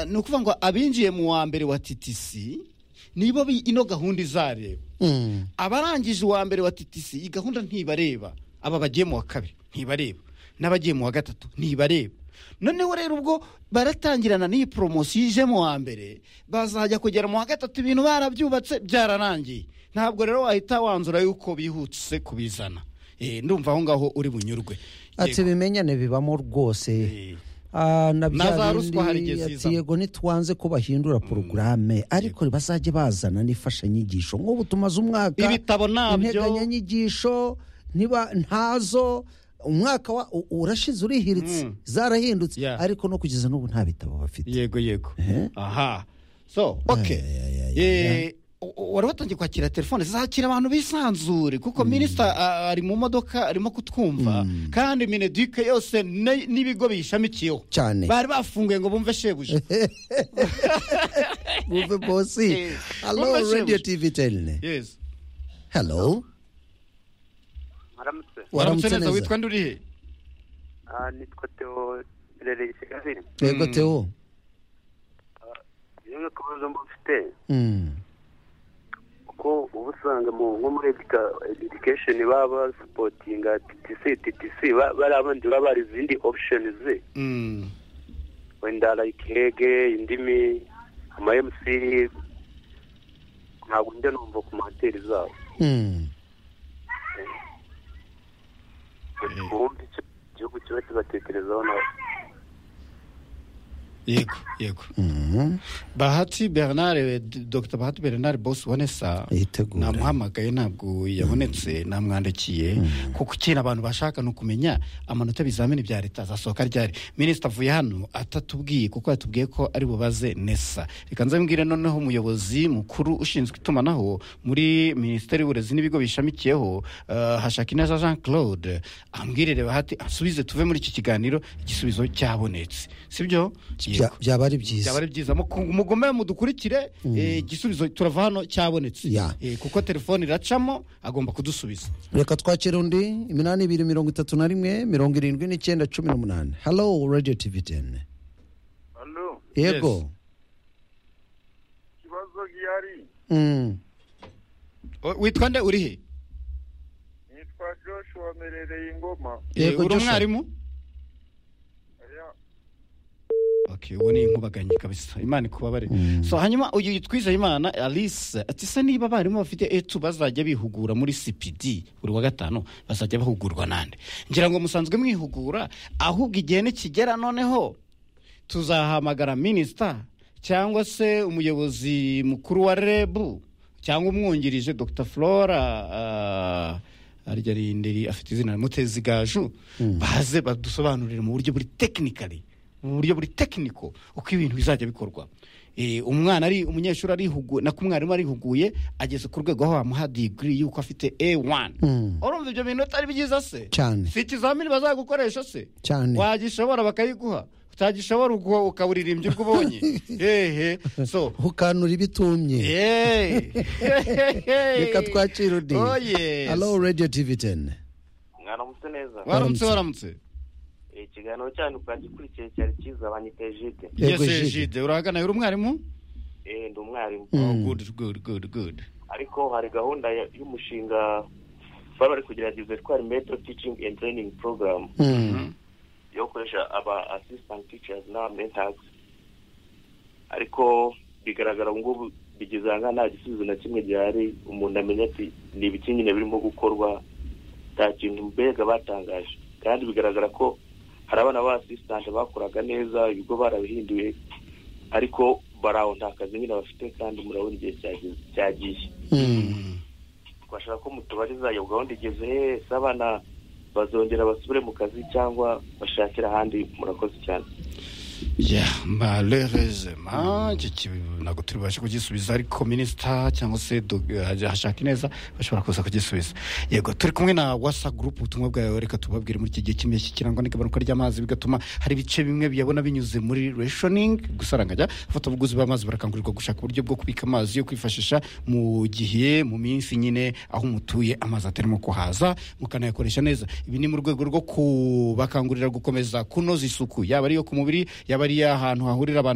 ni ukuvuga ngo abinjiye mu wa mbere wa titisi nibo ino gahunda izareba abarangije uwa mbere wa titisi iyi gahunda ntibareba aba bagiye mu wa kabiri ntibareba n'abagiye mu wa gatatu ntibareba noneho rero ubwo baratangirana n'iyi poromosiyo ije mu wa mbere bazajya kugera mu wa gatatu ibintu barabyubatse byararangiye ntabwo rero wahita wanzura yuko bihutse kubizana ndumva aho ngaho uri bunyurwe ati bimenyane bibamo rwose na bya bindi ati yego ntitwanze ko bahindura porogaramu ariko bazajya bazana n'imfashanyigisho nk'ubu tumaze umwaka ibitabo ntabyo integanyanyigisho ntazo umwaka urashize urihiritse zarahindutse ariko no kugeza n'ubu nta bitabo bafite yego yego aha so oke wari watangiye kwakira telefone zakira abantu bisanzure kuko minisita ari mu modoka arimo kutwumva kandi mineduke yose n'ibigo biyishamikiyeho cyane bari bafunguye ngo bumve shebuja bumve bosi halo radiyo tivi teni halo waramutse neza witwa nde urihe nitwa teo rereye kigali yego teo yewe kubazo mba ufite kuko uba usanga nko muri edikesheni baba basipotinga titisi titisi bariya bandi baba bari izindi opusheni ze wenda like hege indimi ama emusiri ntabwo njya numva ku mahoteli zabo ubundi igihugu kiba kibatekerezaho nawe yego yego bahati bernard dr bahati bernard boss ubonesa namuhamagaye ntabwo yabonetse namwandikiye kuko ikintu abantu bashaka ni ukumenya amanota y'ibizamini bya leta azasohoka ryari minisita avuye hano atatubwiye kuko yatubwiye ko ari bubaze nesa reka nzabwire noneho umuyobozi mukuru ushinzwe itumanaho muri minisiteri y'uburezi n'ibigo bishamikiyeho hashakinaza jean claude ambwirire bahati asubize tuve muri iki kiganiro igisubizo cyabonetse sibyo byaba ari byiza byaba ari byiza mugume mudukurikire igisubizo turava hano cyabonetse kuko telefone iracamo agomba kudusubiza reka twakira undi iminani ibiri mirongo itatu na rimwe mirongo irindwi n'icyenda cumi n'umunani halo radiyo tivi teni yego ikibazo gihari witwa nde urihe nitwa joshua merereye ingoma uri umwarimu ubu ni inkubaganyi kabisa imana ikubabare so hanyuma uyu yitwiza imana alice ati se niba abarimu bafite etu bazajya bihugura muri cpd buri wa gatanu bazajya bahugurwa nande ngira ngo musanzwe mwihugura ahubwo igihe nikigera noneho tuzahamagara minisita cyangwa se umuyobozi mukuru wa rebu cyangwa umwungirije dr flora arya rindiri afite izina mutezi gaju baze badusobanurire mu buryo buri tekinikari uburyo buri tekiniko uko ibintu bizajya bikorwa umwana ari umunyeshuri arihuguye nako umwarimu arihuguye ageze ku rwego aho bamuha digiri y'uko afite a wani urumva ibyo bintu atari byiza se cyane si ikizamini bazagukoresha se cyane wagishobora bakayiguha utagishobora ubwo ukaburirimbya ubwo ubonye hehe so ukanura ibitumye reka twakira undi halo radiyo tivi teni mwaramutse neza waramutse waramutse ikiganiro cyanyu twagikurikiye cyari cyiza banyiteje ide yese jide urahagana uri umwarimu eee ndi umwarimu gudu gudu gudu gudu ariko hari gahunda y'umushinga baba bari kugerageza twari meto teaching and training program yo gukoresha aba assistant teachers na mentors ariko bigaragara ngo ngubu bigeze aha ngaha nta gisubizo na kimwe gihari umuntu amenya ati ni ibiki nyine birimo gukorwa nta kintu mbega batangaje kandi bigaragara ko hari abana ba asisitante bakoraga neza ibigo barabihinduye ariko bari aho nta kazi nyine bafite kandi murabona igihe cyagiye twashaka ko mutubariza iyo gahunda igeze hese abana bazongera basubire mu kazi cyangwa bashakira ahandi murakoze cyane ya marerezema ntabwo turi bubashe kugisubiza ariko minisita cyangwa se hashaka neza bashobora kuza kugisubiza yego turi kumwe na wasa gurupu ubutumwa bwawe reka tubabwire muri iki gihe cy'impeshyi kirangwa n'igabanuka ry'amazi bigatuma hari ibice bimwe biyabona binyuze muri reshoningi gusa rangajya abafatabuguzi b'amazi barakangurirwa gushaka uburyo bwo kubika amazi yo kwifashisha mu gihe mu minsi nyine aho umutuye amazi atarimo kuhaza mukanayakoresha neza ibi ni mu rwego rwo kubakangurira gukomeza kunoza isuku yaba ari iyo ku mubiri yaba ari iy'ahantu hahurira abantu